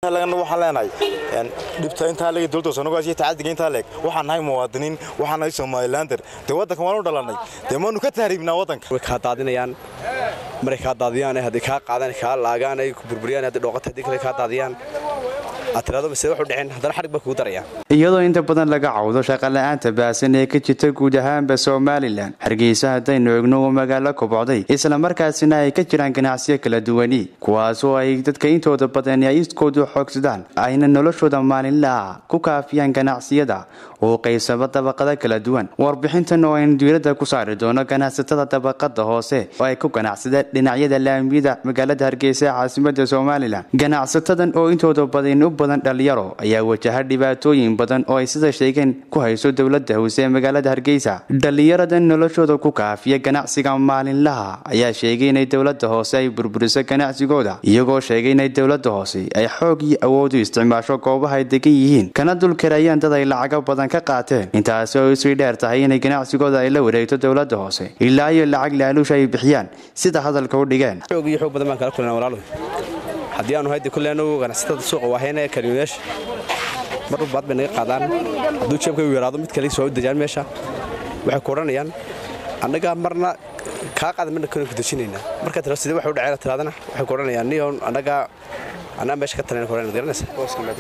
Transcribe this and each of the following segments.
waxaan leenahay dhibta intaa leeg dowladda soomaaliya tacadiga intaa leeg waxaan nahay muwaadiniin waxaan nahay somalilander dee waddanka waanu dhalanay dee maanu ka tahriibnaa waddanka way kaa daadinayaan maray kaa daadiyaan haddii kaa qaadaan kaa laagaan ay ku burburiyaan haddii dhooqata haddii kale kaa daadiyaan aad tirado base wuxuu dhicin haddana xarig baa kugu darayaan iyadoo inta badan laga cawdo shaqola'aanta baahsan ee ka jirta guud ahaanba somalilan hargeysa haddaynu egno uu magaalo kobocday islamarkaasina ay ka jiraan ganacsiyo kala duwani kuwaasoo ay dadka intooda badan ay iskoodu xoogsadaan ayna noloshooda maalinlaha ku kaafiyaan ganacsiyada uu qaybsamo dabaqada kala duwan warbixintan oo aynu diiradda ku saari doono ganacsatada dabaqada hoose oo ay ku ganacsada dhinacyada laamiyada magaalada hargeysa ee caasimada somalilan ganacsatadan oo intooda badan u badan dhalinyaro ayaa wajaha dhibaatooyin badan oo ay sida sheegeen ku hayso dowlada hoose ee magaalada hargeysa dhalinyaradan noloshooda ku kaafiya ganacsiga maalinlaha ayaa sheegay inay dowlada hoose ay burburiso ganacsigooda iyagoo sheegay inay dowlada hoose ay xoog iyo awood u isticmaasho goobaha ay degan yihiin kana dulkarayaan dad ay lacago badan ka qaateen intaasi oo isii dheer tahay inay ganacsigooda ay la wareegto dowlada hoose ilaa iyo lacag laaluusha ay bixiyaan sida hadalka u dhigeen xoog iyo xoog badan baan kala kulanaa walaalo haddii aanu haydi kulle anagu ganacsatada suuqa waahayna kariyoyaasha mar walbaad bay naga qaadaan hadduu jeebka u yaraado mid kale soo dejaan meesha waxay ku odhanayaan annagaa marna kaa qaada marna kana ku dejinaynaa markaa tira sidee waxa u dhacayna tiraadana waxay ku odhanayaan niyoon annagaa anaa meesha ka talayna ku odhanayna garanaysa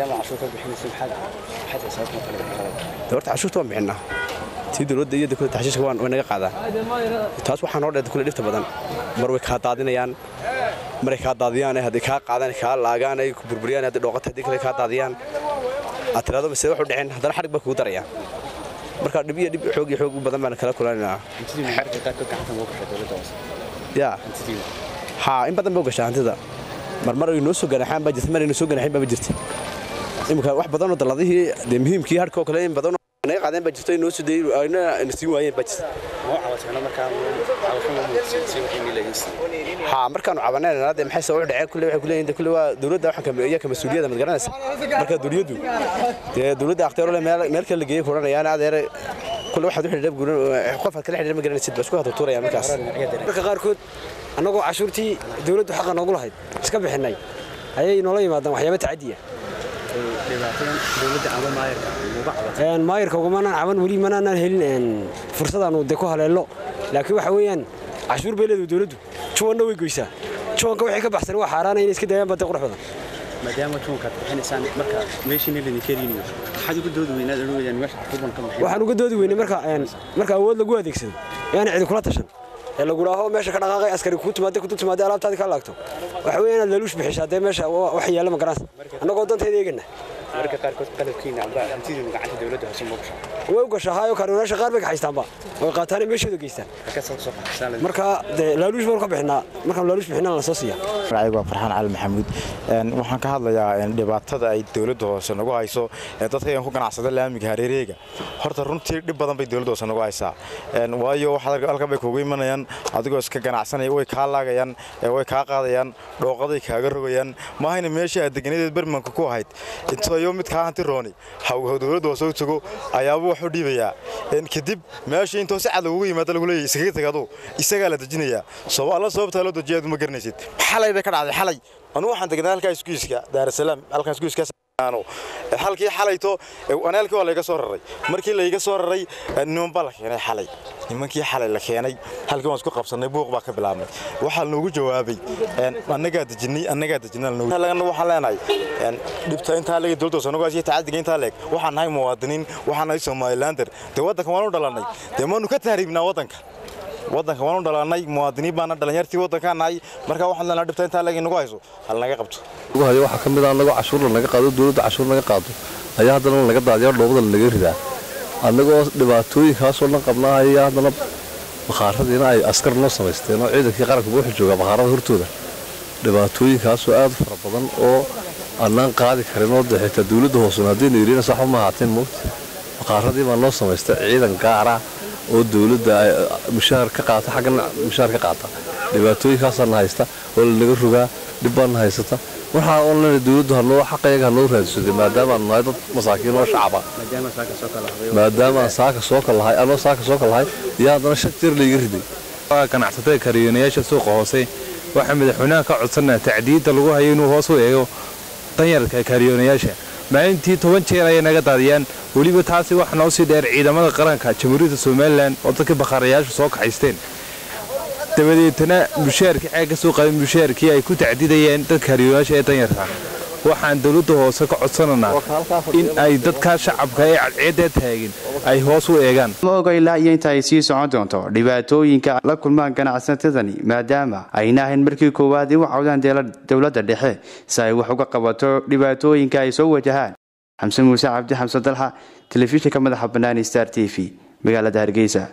de horta cashuurta waan bixinnaa tii dowladda iyo kule taxshiishka waan way naga qaadaan taas waxaa noo dheer kule dhibta badan mar way kaa daadinayaan maray kaa daadiyaan haddii kaa qaadaan kaa laagaan ay ku burburiyaan haddii dhooqata haddii kale kaa daadiyaan aad tirado base wuxuu dhicin haddana xarig baa kugu darayaan marka dhib iyo dhib xoog iyo xoog u badan baan kala kulanaynaa ya haa in badan ba u gashaa hantida marmar ay noo soo ganaxaan baa jirta mar ay noo soo ganaxin baa jirta imika wax badan oo dalladihii dee muhiimkii harka oo kale in badan naga qaadeen baa jirta inoo soo dayay ayna na siin waayeen baa jirta haa markaanu cabanayna dee maxay soo dhaceen kulle waxay kuleeyihiin kulle waa dowladda waxaan ka iyo ka mas'uuliyadda mad garanaysa marka dowladdu dee dowladda akhtiyaar le meel meel kale la geeyay kuranayaan adeer kulle waxaad u xidhiidha guran qof aad kala xidhiidha ma garanaysid baa isku hada tuurayaan markaas marka qaarkood annagoo cashuurtii dowladdu xaqa noogu lahayd iska bixinay ayay noola yimaadaan waxyaaba tacadiya maayirka ugumanaan caban weli manaanaan helin fursadaanu de ku haleello laakiin waxa weeyaan cashuur bay leedahay dowladdu juwanna way goysaa juwanka wixii ka baxsan waa xaaraana inay iska daayaan baa de qurux badan maadaama juwankaad bixinaysaan marka meeshiina ladinka helinayo maxaad uga doodi weynaad odhan weydaan meesha xukuuban ka bixiyo waxaan uga doodi weynay marka marka awood lagu adeegsado yaana cidi kula tashan ee lagu dhaaho meesha ka dhaqaaqay askari kuu timaade ku timaade alaabtaadi ka laagto waxa weeye inaad laluush bixisaa dee meesha wax yaalla ma garanaysa annagoo danteeda eegana marka qaarkood qalabkiina amba hantidiinu gacanta dowladda hoose ma gashaa way u gashaa haayo kaarinaasha qaar bay kaxaystaanba way qaataan meeshooda geystaan marka dee laaluush baan ka bixinaa markaan laaluush bixinaa la soo siiya magacaygu waa farxaan cali maxamuud waxaan ka hadlayaa dhibaatada ay dowladda hoose nagu hayso ee dadka ku ganacsada laamiga hareereega horta runtii dhib badan bay dowladda hoose nagu haysaa waayo waxaad halkan bay kuugu imanayaan adigoo iska ganacsanaya way kaa laagayaan way kaa qaadayaan dhooqaday kaaga rogayaan maahayna meeshii aad deganadeed bermanka ku ahayd intayo mid kaa hanti rooni dowladda hoose u tago ayaaba wax u dhiibayaa kadib meeshii intoo si cad lagugu yimaada lagu leeyahy iskaga tagadu isagaa la dejinayaa alla sababtaa loo dejiya aad ma garanaysid xalay bay ka dhacday xalay anugu waxaan degnaa halkaa iskuiska daarasalaam halkan iskuiska halkii xalayto aneelkii waa layga soo raray markii layga soo raray niman baa la keenay xalay nimankii xalay la keenay halkii waan isku qabsannay buuq baa ka bilaabnay waxaa loogu jawaabay annagaa dejinay annagaa dejinay waxaan leenahay dhibta intaa leeg dowladda soomaaliya tacadiga intaa leeg waxaan nahay muwaadiniin waxaan nahay somalilander dee waddanka waanu dhalanay dee maanu ka tahriibnaa waddanka waddanka waanu dhalanay muwaadiniin baana dhalinyartii waddankaan nahay markaa waxaan leenahay dhibta intaa leeg inagu hayso hal naga qabto hayo waxaa ka mid ah annagoo cashuurla naga qaado dowladda cashuur naga qaado ayaa haddana laga daadiya dhoobada laga ridaa annagoo dhibaatooyinkaasoo dhan qabnaa ayaa haddana bakhaaradiina ay askar noo samaysteen oo ciidankii qaranka wuxuu joogaa bakhaarada hortooda dhibaatooyinkaasoo aad fara badan oo annaan qaadi karin oo dee xitaa dowladda hoosuna haddaynu yidhina saxba ma ahaateen moogta bakhaaradii baa noo samaystay ciidan gaara oo dowladda mushaahar ka qaata xaggana mushaahar ka qaata dhibaatooyinkaasaana haysta oo lanaga rogaa dhib baana haysata waxaa oon leenahay dowladdu hanoo xaqayaga hanoo raadsaday maadaamaanu nahay dad masaakiin oo shacaba maadaamaan saaka soo kalahay anoo saaka soo kalahay iyo haddana shan jeer layga riday ganacsatada kariyoonayaasha suuqa hoose waxaa madaxweynaha ka codsanaya tacdiidda lagu hayo inuu hoos u eego danyarka kaariyoonayaasha maalintii toban jeer ayay naga daadiyaan weliba taasi waxa noo sii dheer ciidamada qaranka jamhuuriyadda somalilan oo dadka bakhaarayaashu soo kaxaysteen dabadeetana mushaarkii xeeg ka soo qaadin mushaarkii ay ku tacdidayeen dadka kaariyoonayaasha ee danyarka waxaan dowladda hoose ka codsananaa in ay dadkaa shacabka ee cadceedda taagin ay hoos u eegaan ma oga ilaa iyo inta ay sii socon doonto dhibaatooyinka la kulmaan ganacsatadani maadaama ayna ahayn markii koowaad ay u cawdaan dowladda dhexe si ay wax uga qabato dhibaatooyinka ay soo wajahaan xamse muuse cabdi xamse dalxa telefishinka madaxa bannaan star t v magaalada hargeysa